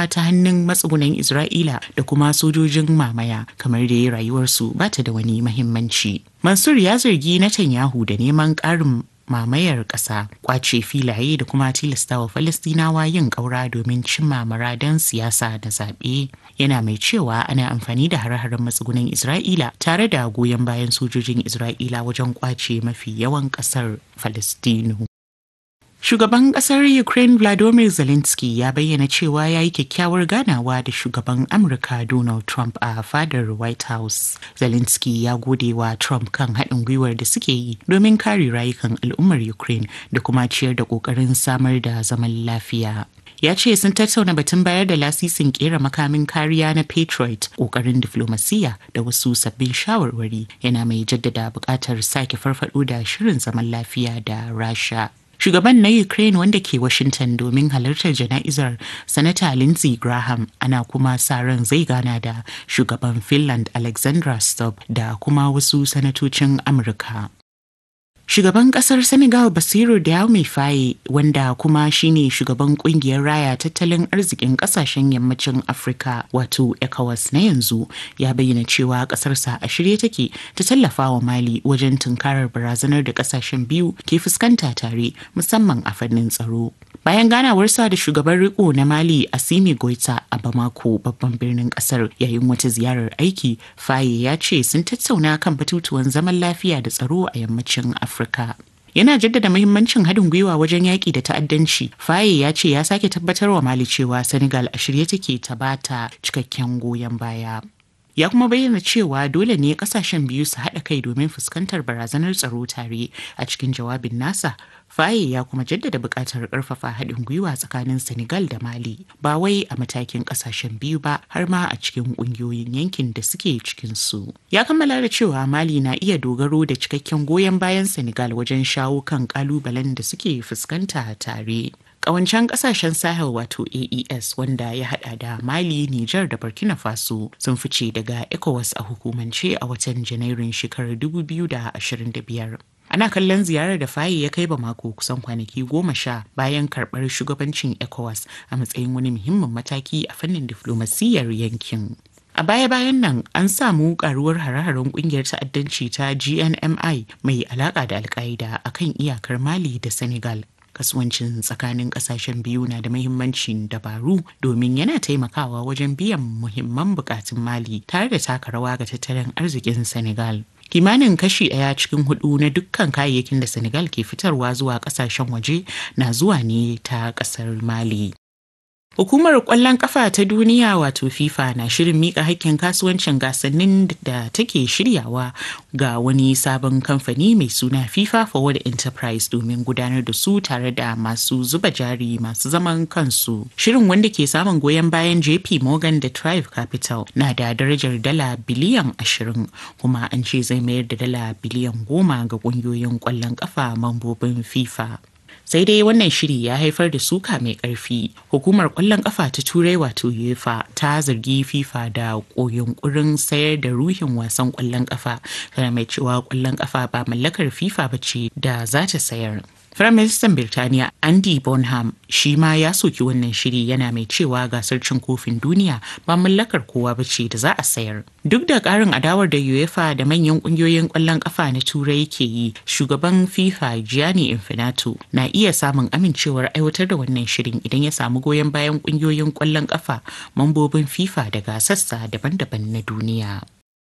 rayuwa ta hannun matsugunan Isra'ila da kuma sojojin mamaya kamar da rayuwarsu ba ta da wani mahimmanci. Mansur ya zargi Netanyahu da neman ƙarin mamayar ƙasa kwace filaye da kuma tilastawa falastinawa yin ƙaura domin cimma muradan siyasa da zaɓe yana mai cewa ana amfani da hare-haren matsugunan isra'ila tare da goyon bayan sojojin isra'ila wajen kwace mafi yawan ƙasar falastinu Shugaban kasar Ukraine Vladimir Zelensky ya bayyana cewa ya yi kyakkyawar ganawa da shugaban Amurka Donald Trump a fadar White House. Zelensky ya gode wa Trump kan haɗin gwiwar da suke yi domin kare rayukan al'ummar Ukraine da kuma ciyar da ƙoƙarin samar da zaman lafiya. ya ce sun tattauna batun bayar da lasisin kera makamin kariya na patriot kokarin diflomasiya da wasu sabbin shawarwari yana mai jaddada buƙatar sake farfado da shirin zaman lafiya da rasha shugaban na ukraine wanda ke washington domin halartar jana'izar sanata lindsey graham ana kuma sa ran zai gana da shugaban finland alexandra stubb da kuma wasu sanatocin amurka Shugaban kasar Senegal Basiru Diomaye Faye wanda kuma shine shugaban kungiyar raya tattalin arzikin kasashen yammacin Afirka wato ECOWAS na yanzu ya bayyana cewa kasarsa a shirye take ta tallafa wa Mali wajen tunkarar barazanar da kasashen biyu ke fuskanta tare musamman a fannin tsaro. Bayan ganawarsa da shugaban riko na Mali Asimi Goita a Bamako babban birnin kasar yayin wata ziyarar aiki, Faye ya ce sun tattauna kan batutuwan zaman lafiya da tsaro a yammacin Afirka. Afirka. Yana jaddada muhimmancin haɗin gwiwa wajen yaƙi da ta'addanci. Faye ya ce ya sake tabbatar wa Mali cewa Senegal a shirye take ta bata cikakken goyon baya. Ya kuma bayyana cewa dole ne kasashen biyu su haɗa kai domin fuskantar barazanar tsaro tare a cikin jawabin nasa. Faye ya kuma jaddada buƙatar ƙarfafa haɗin gwiwa tsakanin Senegal da Mali, ba wai a matakin ƙasashen biyu ba har ma a cikin ƙungiyoyin yankin da suke cikin su. Ya kammala da cewa Mali na iya dogaro da cikakken goyon bayan Senegal wajen shawo kan ƙalubalen da suke fuskanta tare. Ƙawancen ƙasashen Sahel wato AES wanda ya hada da Mali, Nijar da Burkina Faso sun fice daga ECOWAS a hukumance a watan Janairun shekarar 2025. Ana kallon ziyarar da Faye ya kai Bamako kusan kwanaki goma sha bayan karɓar shugabancin ECOWAS a matsayin wani muhimmin mataki a fannin diflomasiyyar yankin. A baya-bayan nan an samu karuwar hare-haren kungiyar ta'addanci ta GNMI mai alaka da alkaida a kan iyakar Mali da Senegal. Kasuwancin tsakanin kasashen biyu na da mahimmancin dabaru domin yana taimakawa wajen biyan muhimman bukatun Mali tare da taka rawa ga tattalin arzikin Senegal. kimanin kashi ɗaya cikin hudu na dukkan kayayyakin da senegal ke fitarwa zuwa kasashen waje na zuwa ne ta ƙasar mali Hukumar ƙwallon ƙafa ta duniya wato FIFA na shirin miƙa hakkin kasuwancin gasannin da take shiryawa ga wani sabon kamfani mai suna FIFA Forward Enterprise domin gudanar da su tare da masu zuba jari masu zaman kansu. Shirin wanda ke samun goyon bayan JP Morgan da Thrive Capital na da darajar dala biliyan ashirin kuma an ce zai mayar da dala biliyan goma ga ƙungiyoyin ƙwallon ƙafa mambobin FIFA. sai dai wannan shiri ya haifar da suka mai ƙarfi hukumar ƙwallon ƙafa ta turai wato uefa ta zargi fifa da yunkurin sayar da ruhin wasan ƙwallon ƙafa tana mai cewa ƙwallon ƙafa ba mallakar fifa ba ce da za ta sayar Firaministan Birtaniya Andy Bonham shi ma ya soki wannan shiri yana mai cewa gasar cin kofin duniya ba mallakar kowa ba ce da za a sayar. Duk da ƙarin adawar da UEFA da manyan ƙungiyoyin ƙwallon ƙafa na Turai ke yi, shugaban FIFA Gianni Infantino na iya samun amincewar aiwatar da wannan shirin idan ya samu goyon bayan ƙungiyoyin ƙwallon ƙafa mambobin FIFA daga sassa daban-daban na duniya.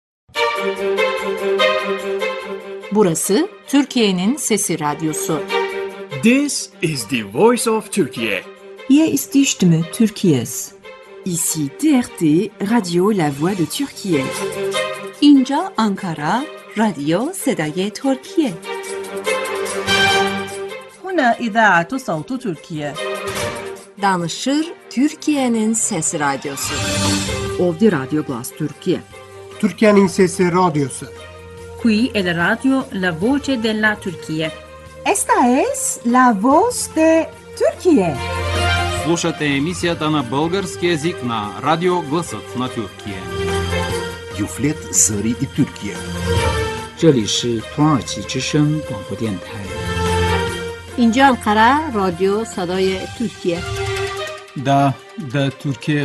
Burası Türkiye'nin Sesi Radyosu. This is the voice of Turkey. Hier ist die Stimme Türkiye's. Ici TRT Radio La Voix de Turquie. اینجا آنکارا رادیو صدای ترکیه هنا إذاعة صوت تركيا Danışır Türkiye'nin Sesi Radyosu. Ovdi Radio Glas Turquie. Türkiye'nin Sesi Radyosu. Qui è la radio La Voce della Turquia. Esta es la voz de Turquie. Слушате емисията на български язик на Радио Гласът на Тюркия. Юфлет Зари и Тюркия. 这里是土耳其之声广播电台。 اینجا انقره رادیو صدای ترکیه دا د ترکیه